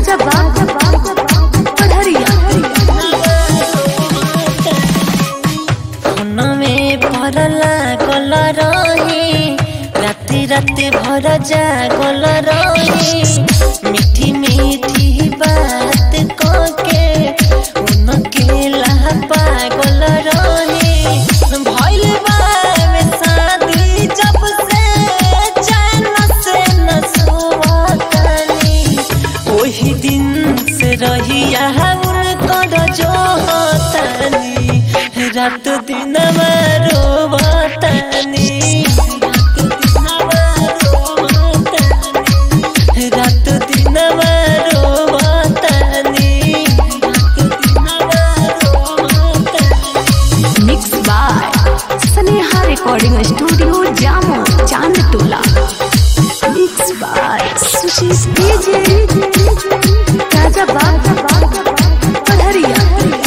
राजा बाग पढ़रिया में भरला गल रही राति राति भर जागल रही मीठी मीठी बात कके उनके ला पागल रही भइल बावे शादी जब से चैन से न सोवतानी ओही दिन से रहिया उनकर जो होतानी रात दिन रोवतानी रात दिन रोवतानी mix by Sneha recording studio Jamo Chand Tola mix by Sushil DJ Raja बाग पढ़रिया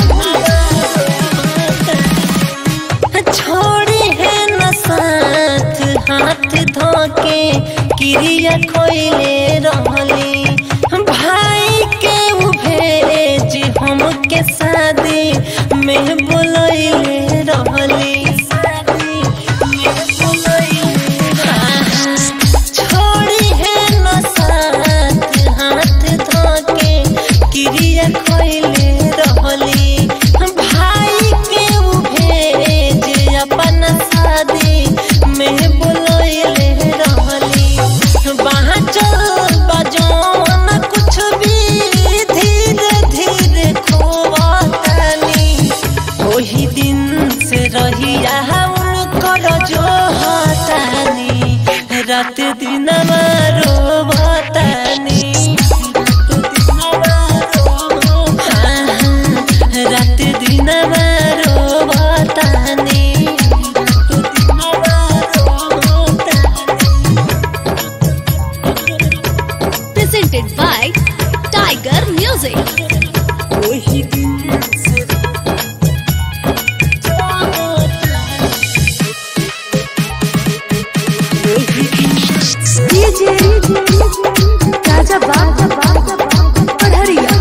छोड़ी है न साथ हाथ धोके क्रिया खोइले रहली भाई के उ भेज हमके शादी में बोलैले रहली शादी में बोलैले छोड़ी है न साथ हाथ धोके क्रिया खोइले रहली भाई के उ भेज अपन शादी में बोलैले रहली वहाँ चल बजौन कुछ भी धीरे धीरे खोवतानी ओही दिन से रहिया उनकर जो हतानी रात दिन रोवतानी रात दिन रोवतानी presented by Tiger Music. ओही दिन से डीजे राजा बाग पढ़रिया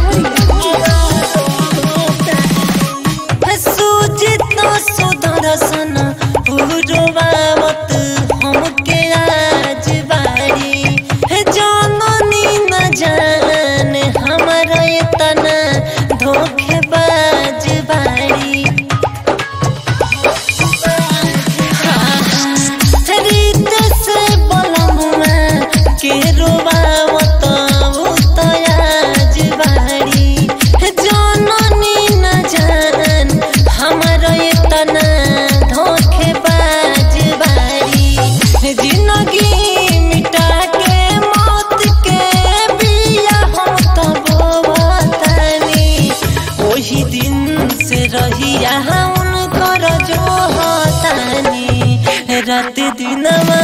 सुजित सुदर्शन पुरवावत हमके आज बारी जाननी न जान हमारा इतना धोखेबाज बारी रीत से बलमुआ के रोवावत उतयाज बारी जाननी न जान हमर इतना धोखेबाज बारी जिंदगी मिटा के मौत के बिया हम तो बोवतानी ओही दिन से रहिया उनकर जो होतानी रात दिन